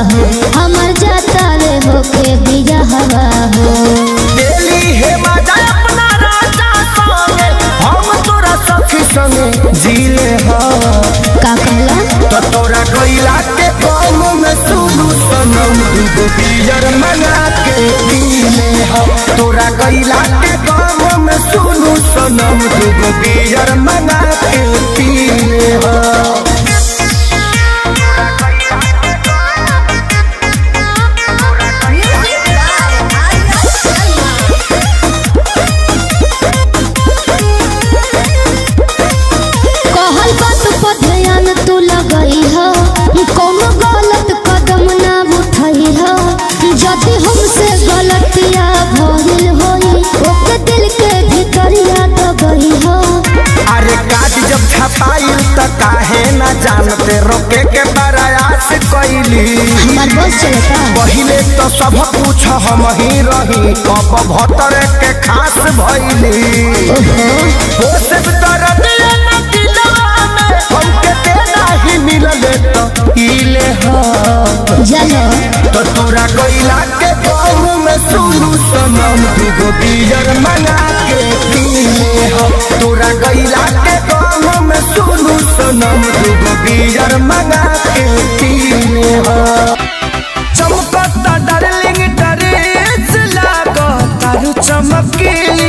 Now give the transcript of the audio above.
हो हमर जाता रे होके बिया हवा हो डेली हे मजा अपना राजा संगे हम तोरा सखी संगे जीले हाँ का कहला तो तोरा गईला के काम में सुनू सनम दूगो बियर मंगा के पीले हम तोरा गईला के काम में सुनू सनम दूगो बियर मंगा के पीले हम कहल बात पर ध्यान तू लगई हो कोनो गलत कदम ना उठई हो यदि हमसे गलतिया भइल होई ओके दिल के भीतरिया दबई हो अरे काज जब छपाई त काहे ना जानते रोके के प्रयास कैली हमार बस चलता पहिले तो सब कुछ हम ही रही कब भतर के खास भइली ओहो हो सब तरह न दिलवा में हमके देना ही मिलले तो इले हाँ जानो तो तोरा गईला के गाँव में सुनू सनम दूगो बियर मंगा के पीले हो तोरा गईला के गाँव में सुनू सनम दूगो बियर मंगा के पीले हो चमकता डार्लिंग ड्रेस लागता चमकीली